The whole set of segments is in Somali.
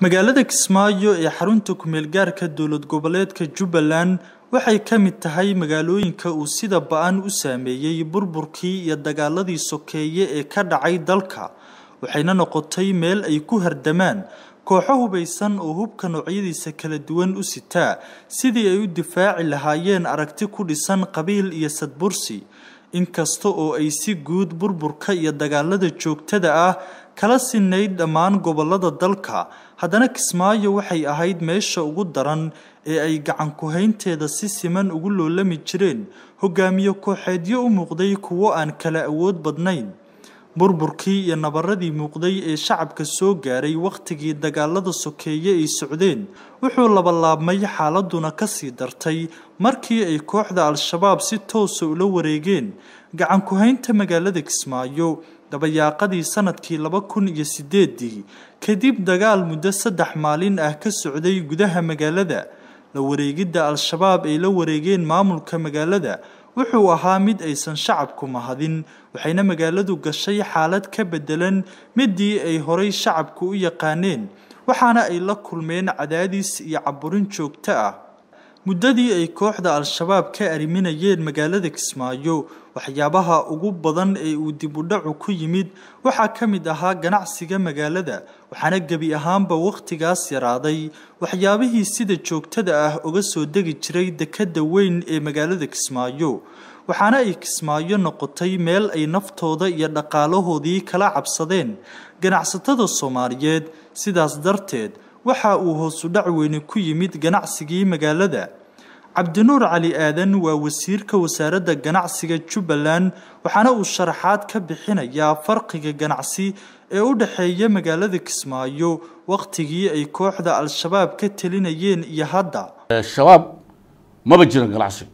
magaalada kismaayo ee xarunta kumeel gaarka dowlad goboleedka jubbaland waxay ka mid tahay magaalooyinka uu sida ba-an u saameeyey burburkii iyo dagaaladii sokeeye ee ka dhacay dalka waxayna noqotay meel ay ku hardamaan kooxo hubaysan oo hubka noocyadiisa kala duwan u sitaa sidii ay u difaaci lahaayeen aragti ku dhisan qabiil iyo sadbursi inkasta oo ay si guud burburka iyo dagaalada joogtada ah kala sinayd dhammaan gobolada dalka haddana kismaayo waxay ahayd meesha ugu daran ee ay gacan ku-haynteeda si siman ugu loolami jireen hogaamiye kooxeedyo u muuqday kuwo aan kala awood badnayn burburkii iyo nabaradii muuqday ee shacabka soo gaaray wakhtigii dagaalada sokeeye ay socdeen wuxuu labalaabmay xaaladuna kasii dartay markii ay kooxda al-shabaab si toosa ula wareegeen gacan ku-haynta magaalada kismaayo dabayaaqadii sanadkii laba kun iyo sideedii kadib dagaal muddo saddex maalin ah ka socday gudaha magaalada la wareegidda al-shabaab ay la wareegeen maamulka magaalada wuxuu ahaa mid aysan shacabku mahadin waxayna magaaladu gashay xaalad ka bedelan midii ay horay shacabku u yaqaaneen waxaana ay la kulmeen cadaadis iyo caburin joogto ah muddadii ay kooxda al-shabaab ka arriminayeen magaalada kismaayo waxyaabaha ugu badan ee uu dib u dhacu ku yimid waxaa ka mid ahaa ganacsiga magaalada waxaana gebi ahaanba wakhtigaas yaraaday waxyaabihii sida joogtada ah uga soo degi jiray dekedda weyn ee magaalada kismaayo waxaana ay kismaayo noqotay meel ay naftooda iyo dhaqaalahoodii kala cabsadeen ganacsatada soomaaliyeed sidaas darteed waxa uu hoosu dhac weyni ku yimid ganacsigii magaalada cabdinuur cali aadan waa wasiirka wasaaradda ganacsiga jubbaland waxaana uu sharaxaad ka bixinayaa farqiga ganacsi ee u dhexeeya magaalada kismaayo wakhtigii ay kooxda al-shabaab ka telinayeen iyo hadda shabaab maba jiran ganacsi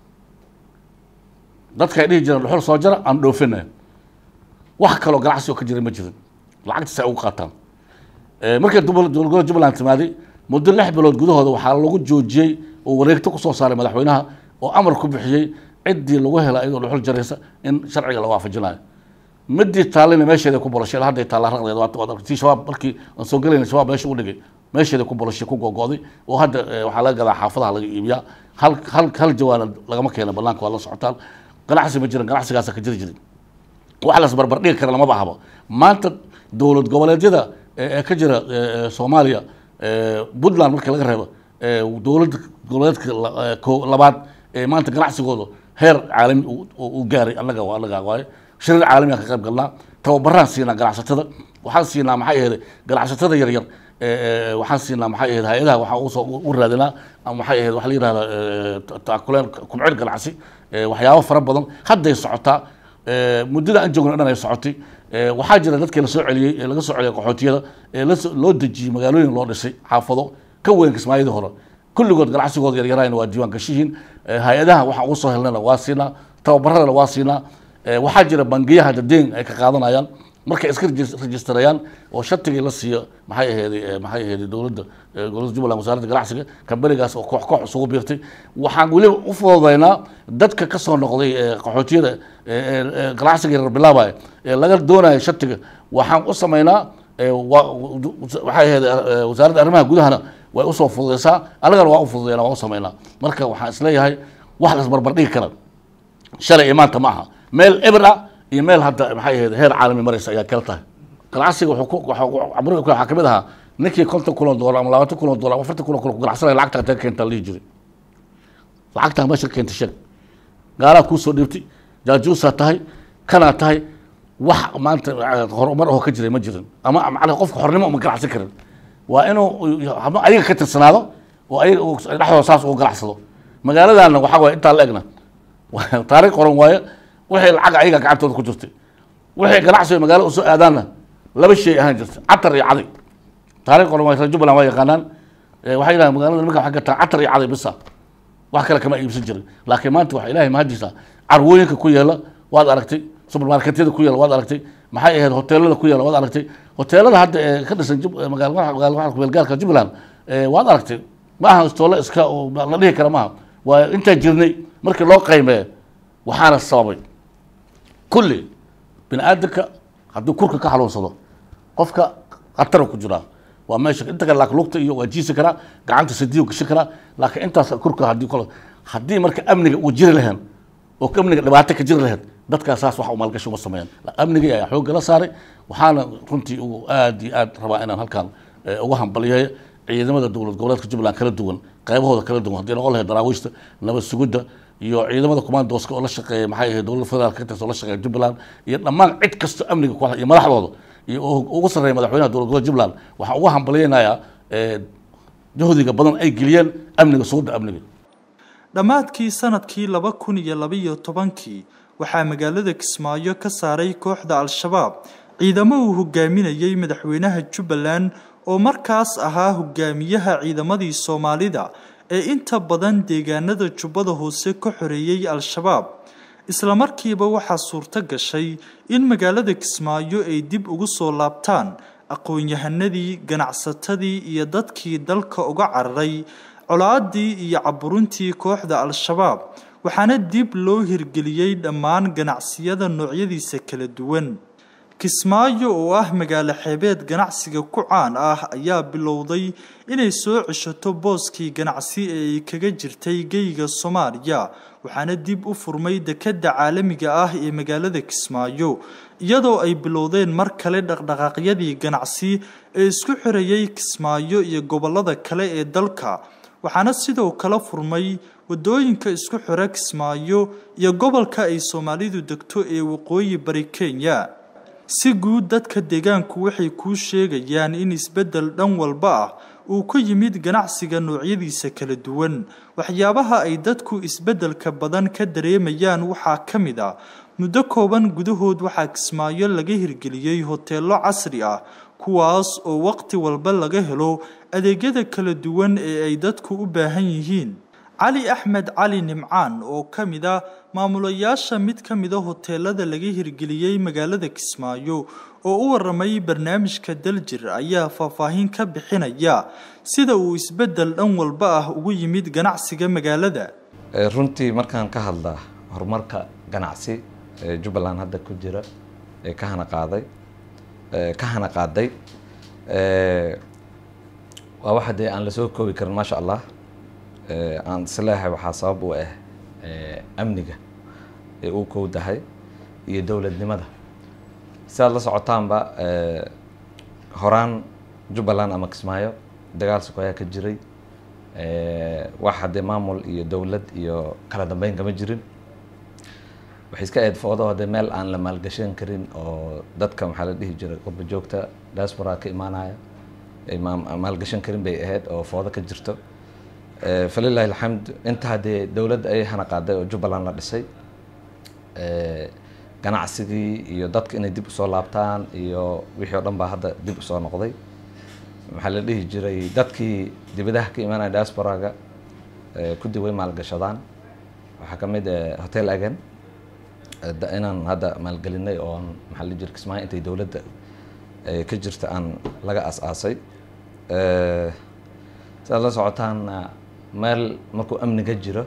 dadka ay dhihi jireen dhuxul soo jara aan dhoofina wax kaloo ganacsi oo ka jiray ma jirin lacagtiisa ay ugu qaataan markay dowladgoboleedka jubbaland timaaday muddo lix bilood gudahooda waxaa lagu joojiyey oo wareegto kusoo saaray madaxweynaha oo amar ku bixiyey ciddii lagu hela iyadoo dhuxul jaraysa in sharciga la waafajinayo midii taallina meesheeda ku bolashay hadday taalla raqdeed tii shabaab markii aan soo gelayna shabaab meesha u dhigay meesheeda ku bolashay ku gogo'day oo hadda waxaa laga gadaa xaafadaha laga iibiyaa hal hal hal jawaana lagama keena banaanka waa la socotaan ganacsi ma jiran ganacsigaasa ka jiri jirin wax las barbar dhigi kara lamaba ahaba maanta dowlad goboleedyada ee ka jira soomaaliya puntland marka laga reebo dowladda goboleedka labaad ee maanta ganacsigooda heer caalami u gaaray annaga annaga waaye shariir caalamiga ka qayb galnaa tababaraan siinaa ganacsatada waxaan siinaa maxay ahayd ganacsatada yaryar waxaan siinaa maxay ahayd hay-adaha waxaan usoo u raadinaa maxay ahayd waxa la yihahda taakuleen kubcin ganacsi waxyaabo fara badan hadday socotaa muddada aan joogna dhan ay socotay waxaa jira dadkii lasoo celiyey ee laga soo celiyay qaxootiyada ee loo dejiyey magaalooyin loo dhisay xaafado ka weyn kismaayadii hore kulligood ganacsigooda yaryarahayna waa diiwaan gashihiin hay-adaha waxaan ugu soo helnayna waa siinaa tababaradana waa siinaa waxaa jira bangiyaha dadeen ay ka qaadanayaan markay iska rejistareeyaan oo shatigii la siiyo maxay ahayd maxay ahayd dowladda gobolada jubbaland wasaaradda ganacsiga kambanigaas oo koox koox isugu biirtay waxaan weliba u fududaynaa dadka ka soo noqday qaxootiyada ganacsiga yarar bilaabaya ee laga doonayo shatiga waxaan u samaynaa waxay ahayd wasaaradda arrimaha gudahana way usoo fududaysaa annagana waa u fududayna waa u samaynaa marka waxaan isleeyahay wax las barbar dhigi kara shalay iyo maanta ma aha meel eber ah iyo meel hadda maxay ahayd heer caalami maraysa ayaa kala tahay ganacsiga waxaa kamid ahaa ninkii konton kun oo doolar ama labaatan kun oo doolar ama afartan kun oo kun ku ganacsanaya lacagta intee keentaa lihi jiray lacagtaa meesha ka keentay sheeg gaalaad kuusoo dhiibtay jaajuusaa tahay kanaa tahay wax maanta horumar oo ka jiray ma jirin ama macnaha qofka xornimo uma ganacsan karin waa inuu ayaga ka tirsanaado oo ayaga dhexdooda saas ugu ganacsado magaaladana waxaa waye intaa la egna taariikh qoran waaye wixii lacag ayaga gacantooda ku jirtay wixii ganacsiga magaalo usoo aadaanna laba shay ahaan jirta catar iyo caday taarikh qoran waa reer jubbaland waa yaqaanaan waxay yidhahan magaalada nimanka waxay gataa catar iyo caday bisa wax kale kama iibsan jirin laakiin maanta waxa ilahay mahadiisa carwooyinka ku yeela waad aragtay supermarketyada ku yeela waad aragtay maxay ahayd hoteelada ku yeela waad aragtay hoteelada hadda ee ka dhisan magaalgaalka jubbaland waad aragtay ma aha istoole iska la dhihi kara maaha waa intaan jirnay markii loo qaymeeyo waxaana sababay kulli bini aadamka hadduu kurka ka xanuunsado qofka khatara ku jiraa waa meesha inta kale laakiin lugta iyo waa jiisi karaa gacanta sidiyo gashi karaa laakiin intaas kurka haddii kale haddii marka amniga uu jiri lahayn oo amniga dhibaato ka jiri lahayd dadkaas saas wax u maalgashi uma sameeyaan amnigii ayaa xoogga la saaray waxaana runtii uu aad iyo aad rabaa inaan halkan uga hambaliyeeyo ciidamada dowlad goboleedka jubbaland kala duwan qaybahooda kala duwan haddii noqon lahayd daraawiishta nabad sugidda iyo ciidamada commandoska oo la shaqeeya maxay ahayd dowladda federaalka ka tirsan oo la shaqeeya jubbaland iyo dhammaan cid kasta amniga ku iyo madaxdooda iyo ugu sarreeya madaxweynaha dowlad goboleedka jubbaland waxaan uga hambaliyeynayaa juhdiga badan ay geliyeen amniga sugidda amniga dhammaadkii sanadkii laba kun iyo labaiyo tobankii waxaa magaalada kismaayo ka saaray kooxda al-shabaab ciidamo uu hogaaminayey madaxweynaha jubbaland oo markaas ahaa hogaamiyaha ciidamadii soomaalida ee inta badan deegaanada jubbada hoose ka xoreeyey al-shabaab islamarkiiba waxaa suurto gashay in magaalada kismaayo ay dib ugu soo laabtaan aqoon-yahanadii ganacsatadii iyo dadkii dalka uga cararay colaadii iyo caburuntii kooxda al-shabaab waxaana dib loo hirgeliyey dhammaan ganacsiyada noocyadiisa kala duwan kismaayo oo ah magaalo xeebeed ganacsiga ku caan ah ayaa bilowday inay soo ceshato booskii ganacsi ee ay kaga jirtay geyga soomaaliya waxaana dib u furmay dekedda caalamiga ah ee magaalada kismaayo iyadoo ay bilowdeen mar kale dhaqdhaqaaqyadii ganacsi ee isku xirayay kismaayo iyo gobollada kale ee dalka waxaana sidoo kale furmay wadooyinka isku xira kismaayo iyo gobolka ay soomaalidu degto ee waqooyi bari kenya si guud dadka deegaanku waxay kuu sheegayaan in isbeddel dhan walba ah uu ku yimid ganacsiga noocyadiisa kala duwan waxyaabaha ay dadku isbeddelka badan ka dareemayaan waxaa ka mid ah muddo kooban gudahood waxaa kismaayo laga hirgeliyey hoteello casri ah kuwaas oo waqti walba laga helo adeegyada kala duwan ee ay dadku u baahan yihiin cali axmed cali nimcaan oo ka mid a maamulayaasha mid ka mida hoteelada laga hirgeliyey magaalada kismaayo oo u waramay barnaamijka daljir ayaa faahfaahin ka bixinaya sida uu isbeddel dhan walba ah ugu yimid ganacsiga magaalada runtii markaan ka hadlaa horumarka ganacsi ee jubbaland hadda ku jira ee ka hana qaaday ka hana qaaday waa waxa dee aan lasoo koobi karin maasha allah aan isleeyahay waxaa sabab u ah amniga ee uu kowdahay iyo dowladnimada si aad la socotaanba horaan jubbaland ama kismaayo dagaal sukayaa ka jiray wax haddee maamul iyo dowlad iyo kala dambeyn kama jirin waxay iska ahayd foodo haddee meel aan la maalgashan karin oo dadka maxaa la dhihi jiray qurba joogta diaspora ka imaanaya ay maalgashan karin bay ahayd oo foodo ka jirto falilahi alxamd inta haddee dowladda ay hana qaaday oo jubbaland la dhisay ganacsigii iyo dadka inay dib usoo laabtaan iyo wixii oo dhan baa hadda dib usoo noqday maxaa la dhihi jiray dadkii dibadaha ka imaanaya diasporaga kudi way maalgashadaan waxaa ka mid hotel agan inaan hadda maalgelinay oon maxaa la jira kismaayo intay dowladda ka jirta aan laga as-aasay siaad la socotaan meel markuu amniga jiro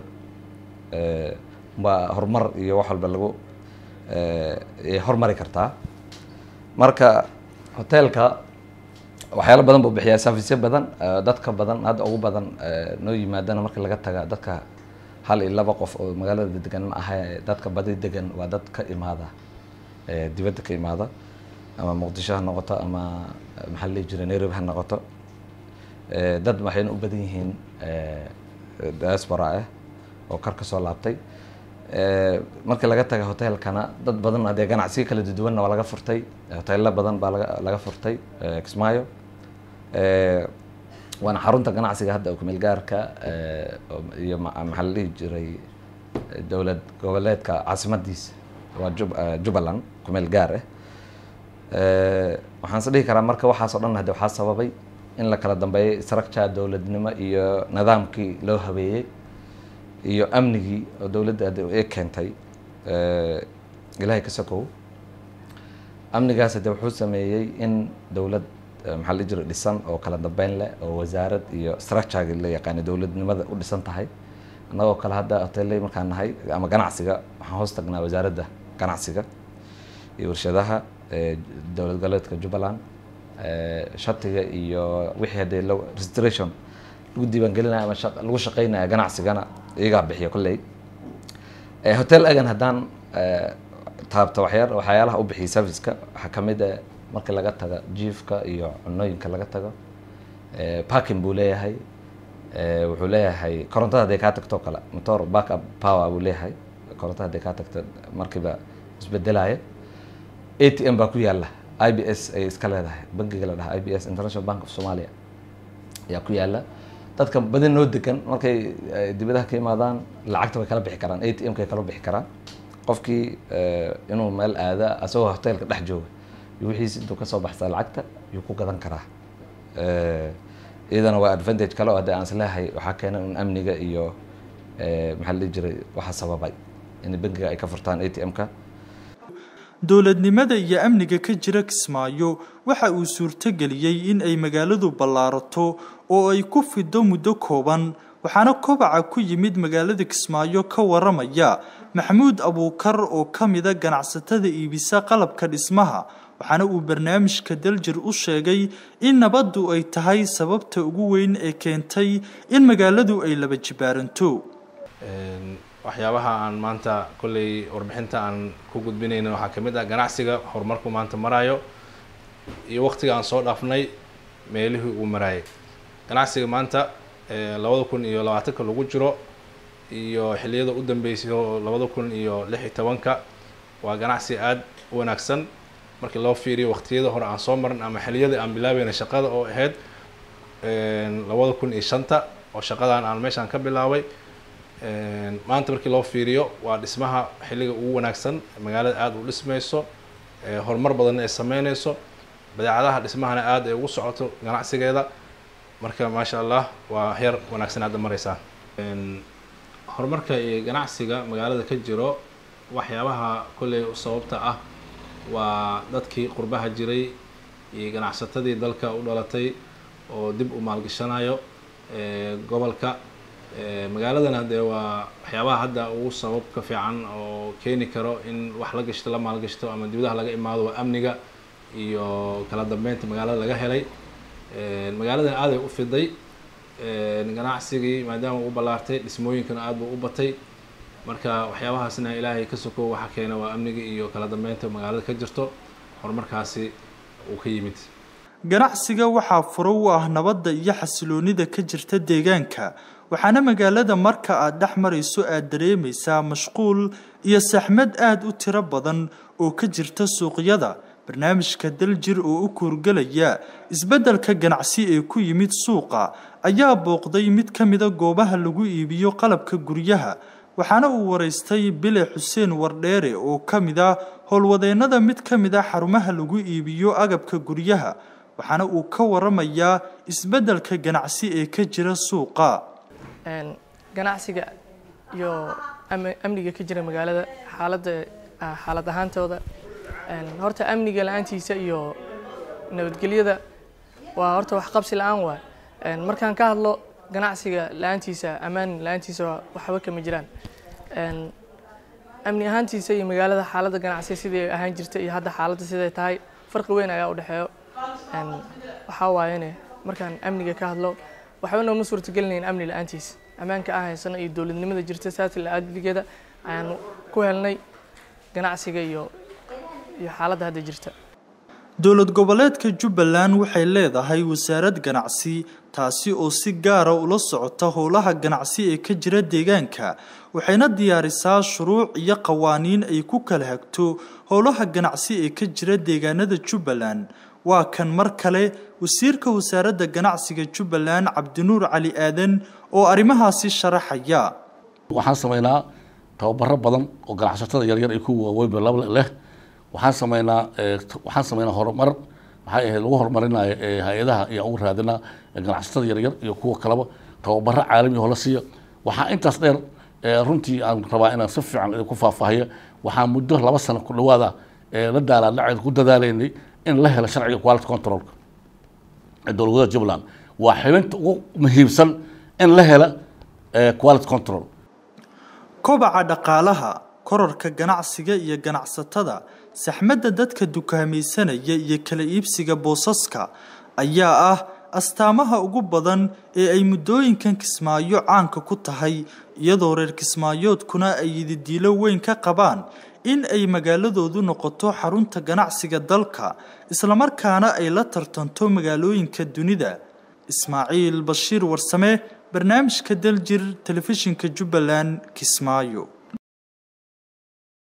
waa horumar iyo wax walba lagu hormari kartaa marka hoteelka waxyaalo badan buu bixiyaa serviceyo badan dadka badan hadda ugu badan noo yimaadana marka laga taga dadka hal iyo laba qof oo magaalada degan ma aha dadka badi degan waa dad ka imaada dibadda ka imaada ama muqdisho ha noqoto ama maxaa la dhihi jiray nairobi ha noqoto dad waxayna u badan yihiin diaspora ah oo kar ka soo laabtay markii laga taga hoteelkana dad badan haddee ganacsiyo kala duwanna waa laga furtay hoteello badan baa laga laga furtay kismaayo waana xarunta ganacsiga hadda kumeel gaarka iyo maxaa la dhihi jiray dowlad goboleedka caasimadiisa waa jub jubbaland kumeel gaar ah waxaan is dhihi karaa marka waxaas oo dhan hadde waxaa sababay in la kala dambeeyay structure dowladnimo iyo nidaamkii loo habeeyey iyo amnigii oo dowladda hadde ee keentay ilaahay ka sokow amnigaas hadde wuxuu sameeyey in dowlad maxaa la jira dhisan oo kala dambeyn leh oo wasaarad iyo structuregi la yaqaana dowladnimada u dhisan tahay annagoo kale hadda hoteelley markaan nahay ama ganacsiga waxaan hoos tagnaa wasaaradda ganacsiga iyo warshadaha dowlad goboleedka jubbaland shatiga iyo wixii haddee registration lagu diiwaangelinaya ama lagu shaqeynaya ganacsigana iyagaa bixiya kolley hotel agan haddaan taabta waxyaa waxyaalaha u bixiya serviceka waxaa kamid ah markii laga tago jiifka iyo cunooyinka laga tago parking buu leeyahay wuxuu leeyahay korontada hadday kaa tagto kale motor backup power buu leeyahay korontada hadday kaa tagto markiiba isbedelaya a t m baa ku yaala i b s ayay iska leedahay bankiga la dhaha i b s international bank of somalia ayaa ku yaala dadka badin noo degan markay dibadaha ka imaadaan lacagta way kala bixi karaan a t m kay kala bixi karaan qofkii inuu meel aada asagoo hotelka dhex jooga iyo wixiisi intuu kasoo baxsaa lacagta yuu ku gadan karaa iyadana waa advantage kale oo haddii aan isleehay waxaa keena un amniga iyo maxaa la dhihi jiray waxa sababay in bankiga ay ka furtaan a t m-ka dowladnimada iyo amniga ka jira kismaayo waxa uu suurtogeliyey in ay magaaladu ballaarato oo ay ku fido muddo kooban waxaana kobaca ku yimid magaalada kismaayo ka waramaya maxamuud abuukar oo ka mida ganacsatada iibisa qalabka dhismaha waxaana uu barnaamijka daljir u sheegay in nabaddu ay tahay sababta ugu weyn ee keentay in magaaladu ay laba jibaaranto waxyaabaha aan maanta kolley warbixinta aan ku gudbinayna waxaa ka mid ah ganacsiga horumarku maanta maraayo iyo waqtiga aan soo dhaafnay meelihii uu maraayay ganacsiga maanta labada kun iyo labaatanka lagu jiro iyo xilliyada u dambeysay oo labada kun iyo lix iyo tobanka waa ganacsi aada u wanaagsan markii loo fiiriyo waqtiyada hore aan soo marin ama xilliyadii aan bilaabayna shaqada oo ahayd labada kun iyo shanta oo shaqadan aan meeshaan ka bilaabay maanta markii loo fiiriyo waa dhismaha xilliga ugu wanaagsan magaalada aada u dhismayso horumar badanna ay sameyneyso badeecadaha dhismahana aada ay ugu socoto ganacsigeeda marka maasha allah waa heer wanaagsan aada mareysaa horumarka iyo ganacsiga magaalada ka jiro waxyaabaha kolley sababta ah waa dadkii qurbaha jiray iyo ganacsatadii dalka u dhalatay oo dib u maalgashanayo gobolka magaaladana dee waa waxyaabaha hadda ugu sababka fiican oo keeni karo in wax la gashto la maalgashto ama dibadaha laga imaado waa amniga iyo kala dambeynta magaalada laga helay magaaladan aaday u fiday ganacsigii maadaama u ballaartay dhismooyinkana aada buu u batay marka waxyaabahaasna ilaahay ka soko waxa keena waa amniga iyo kala dambeynta magaalada ka jirto horumarkaasi uu ka yimid ganacsiga waxaa furo u ah nabadda iyo xasiloonida ka jirta deegaanka waxaana magaalada marka aad dhex marayso aad dareemaysaa mashquul iyo saxmad aada u tiro badan oo ka jirta suuqyada barnaamijka daljir oo u kuurgelaya isbeddelka ganacsi ee ku yimid suuqa ayaa booqday mid ka mida goobaha lagu iibiyo qalabka guryaha waxaana uu waraystay bile xuseen wardheere oo ka mid ah howlwadeennada mid ka mid a xarumaha lagu iibiyo agabka guryaha waxaana uu ka waramayaa isbeddelka ganacsi ee ka jira suuqa ganacsiga iyo amniga ka jira magaalada xaaladda xaalad ahaantooda horta amniga la-aantiisa iyo nabadgelyada waa horta wax qabsi la-aan waay markaan ka hadlo ganacsiga la-aantiisa ammaan la-aantiisa waxba kama jiraan amni ahaantiisa iyo magaalada xaaladda ganacsiga sidai ahaan jirta iyo hadda xaaladda siday tahay farqi weyn ayaa u dhexeeyo waxaa waayene markaan amniga ka hadlo waxba nooma suurtagelinayn amni la-aantiisa ammaanka aan haysano iyo dowladnimada jirta saasi la-aadligeeda ayaan ku helnay ganacsiga iyo iyo xaaladda hadda jirta dowlad goboleedka jubbaland waxay leedahay wasaarad ganacsi taasi oo si gaara ula socota howlaha ganacsi ee ka jira deegaanka waxayna diyaarisaa shuruuc iyo qawaaniin ay ku kala hagto howlaha ganacsi ee ka jira deegaanada jubbaland waa kan mar kale wasiirka wasaaradda ganacsiga jubbaland cabdinuur cali aadan oo arrimahaasi sharaxaya waxaan sameynaa tababaro badan oo ganacsatada yaryar iyo kuwa waaweynba laba leh waxaan sameynaa waxaan sameynaa horumar maxay ahayd lagu horumarinayo hay-adaha iyo ugu raadinaa ganacsatada yaryar iyo kuwa kaleba tababaro caalami oo la siiya waxaa intaas dheer runtii aan rabaa inaan si fiican idinku faahfaahiyo waxaan muddo laba sano ku dhawaada la daalaadhaceed ku dadaalaynay in la helo sharciga quality controlka ee dowladwada jubbaland waa xibinta ugu muhiimsan in la hela quality control kobaca dhaqaalaha kororka ganacsiga iyo ganacsatada saxmadda dadka dukaamaysanaya iyo kala iibsiga boosaska ayaa ah astaamaha ugu badan ee ay muddooyinkan kismaayo caanka ku tahay iyadoo reer kismaayoodkuna ay yididiilo weyn ka qabaan in ay magaaladoodu noqoto xarunta ganacsiga dalka islamarkaana ay la tartanto magaalooyinka dunida ismaaciil bashiir warsame barnaamijka daljir telefishinka jubbaland kismaayo